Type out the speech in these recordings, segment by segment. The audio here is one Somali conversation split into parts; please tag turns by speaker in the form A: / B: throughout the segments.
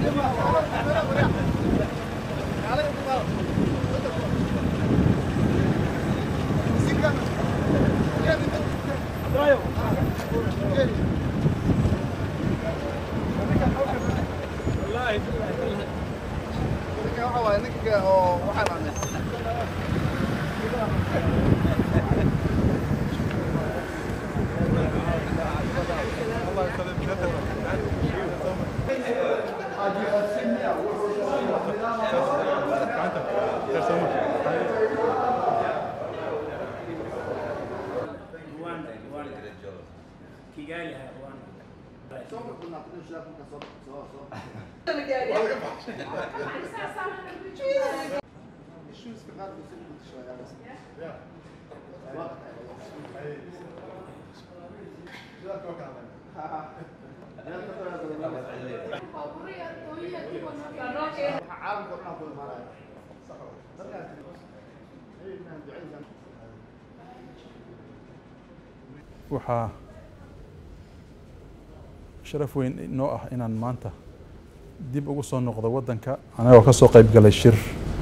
A: Rwanda, Rwanda. Kigali ha, Rwanda.
B: waxaa sharaf weyn inoo ah inaan maanta dib ugu soo noqdo waddanka anagoo ka soo qayb galay shir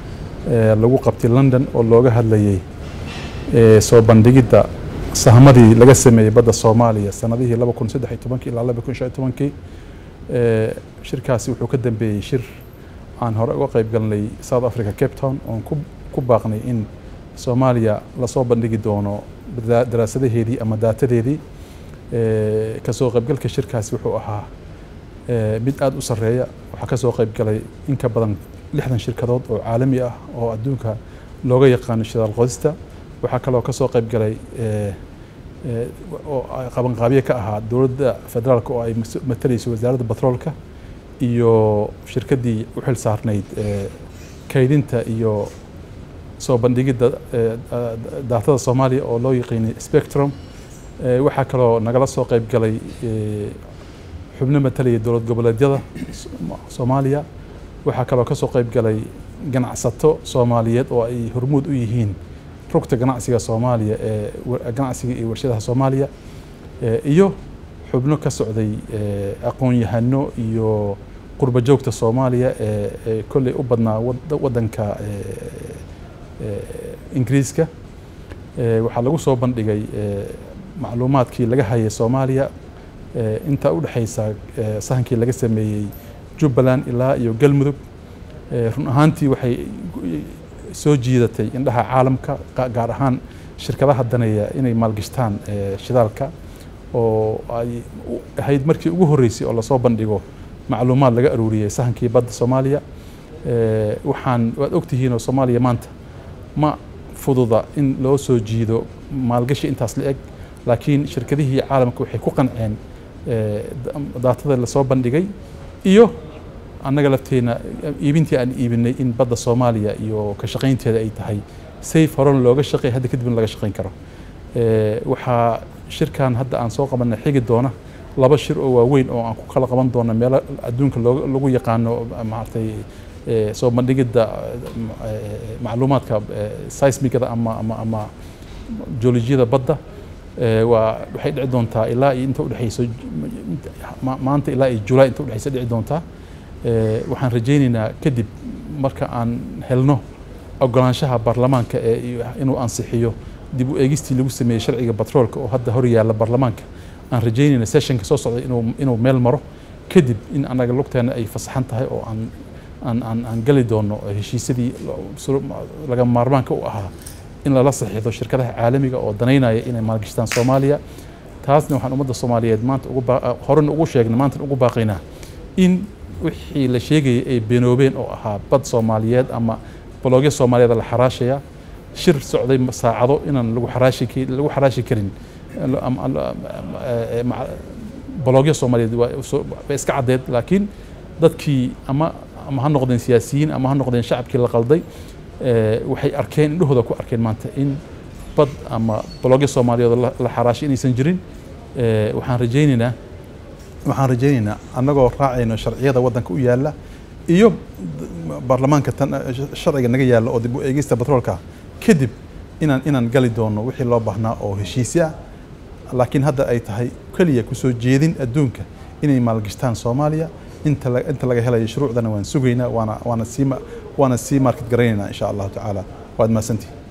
B: ee lagu qabtay london oo looga hadlayay ee soo bandhigidda sahmadii laga sameeyey badda soomaaliya sanadihii laba kun saddex iyo tobankii ilaa laba kun shan iyo tobankii ee shirkaasi wuxuu ka dambeeyey shir aan hore uga qayb galnay south africa cape town oon ku ku baaqnay in soomaaliya lasoo bandhigi doono daa- daraasadaheedii ama daatadeedii ee kasoo qaybgalka shirkaasi wuxuu ahaa ee mid aada u sarreeya waxaa kasoo qayb galay in ka badan lixdan shirkadood oo caalami ah oo adduunka looga yaqaano shidaal qodista waxaa kaloo kasoo qayb galay ee ee oo ay qabanqaabye ka ahaa dowladda federaalka oo ay mas- matalayso wasaaradda batroolka iyo shirkaddii u xil saarnayd ee kaydinta iyo soo bandhigidda ee, da- daatada soomaaliya oo loo yaqiinay spectrum ee, waxaa kaloo nagala soo qayb galay ee, xubno matalaya dowlad goboleedyada Som- soomaaliya waxaa kaloo kasoo qayb galay ganacsato soomaaliyeed oo ay hormuud u yihiin rugta ganacsiga soomaaliya ee wa- ganacsiga iyo warshadaha soomaaliya ee, iyo xubno ka socday ee, aqoon-yahano iyo qurba joogta soomaaliya ee ee kolley u badnaa wad- waddanka ee, ee, ingiriiska ee, waxaa lagu soo bandhigay ee, macluumaadkii laga hayay soomaaliya ee, inta u dhexaysa ee, sahankii laga sameeyey jubbaland ilaa iyo galmudug ee, run ahaantii waxay soo jiidatay indhaha caalamka ga- gaar ahaan shirkadaha daneeya inay maalgashtaan ee, shidaalka oo ay u- ahayd markii ugu horreysay oo lasoo bandhigo macluumaad laga aruuriyey sahankii badda soomaaliya ee, waxaan waad ogtihiin oo soomaaliya maanta ma fududa in loo soo jiido maalgashi intaas la eg laakiin shirkadihii caalamka waxay ku qanceen ee, da- daatada lasoo bandhigay iyo annaga lafteena iibintii aan iibinay in badda soomaaliya iyo ka shaqaynteeda ay tahay safe horena looga shaqeey hadda kadibna laga shaqayn karo Ee, waxaa shirkan hadda aan soo qabanay xigi doona laba shir oo waaweyn oo aan ku kala qaban doono meelo adduunka looga- lagu yaqaano maaragtay ee, soo bandhigidda ee, macluumaadka ee, seismigada ama ama ama joolojiyada badda ee, waa waxay dhici doontaa ilaa iyo inta udhexeyso ma- maanta ilaa iyo julaay inta udhexeysa dhici doontaa Ee, waxaan rajaynaynaa kadib marka aan helno ogolaanshaha baarlamaanka ee iyo inuu ansixiyo dib u eegistii lagu sameeyey sharciga batroolka oo hadda hor yaalla baarlamaanka aan rajaynayna sessionka soo socda inuu inuu meel maro kadib in annaga lugteena ay fasaxan tahay oo aan aan aan aan gali doono heshiisyadii lo- suru- laga maarmaanka u ahaa in lala saxiixdo shirkadaha caalamiga oo danaynaya inay maalgashtaan soomaaliya taasna waxaan ummadda soomaaliyeed maanta ugu baa- horena ugu sheegnay maanta ugu baaqaynaa in wixii la sheegayay ay beenoobeen oo ahaa bad soomaaliyeed ama baloogya soomaaliyeed la xaraashaya shir socday saacado inaan lagu xaraashi ki- lagu xaraashi karin Am- am- am- eh, maca- baloogya soomaaliyeed waa soo- way iska caddeed laakiin dadkii ama ama ha noqdeen siyaasiyiin ama ha noqdeen shacabkii la qalday eh, waxay arkeen indhahooda ku arkeen maanta in bad ama baloogya soomaaliyeed oo la- la xaraashay inaysan jirin Eh, waxaan rajaynaynaa waxaan rajaynaynaa annagoo raacayno sharciyada waddanka u yaalla iyo baarlamaanka tan sharciga naga yaalla oo dib u eegista batroolka kadib inaan inaan gali doono wixii loo baahnaa oo heshiisi ah laakiin hadda ay tahay keliya kusoo jeedin adduunka inay maalgashtaan soomaaliya inta la- inta laga helayo shuruucdana waan sugaynaa waana waana sii ma- waana sii market garanaynaa insha allahu tacaala waad mahadsantihin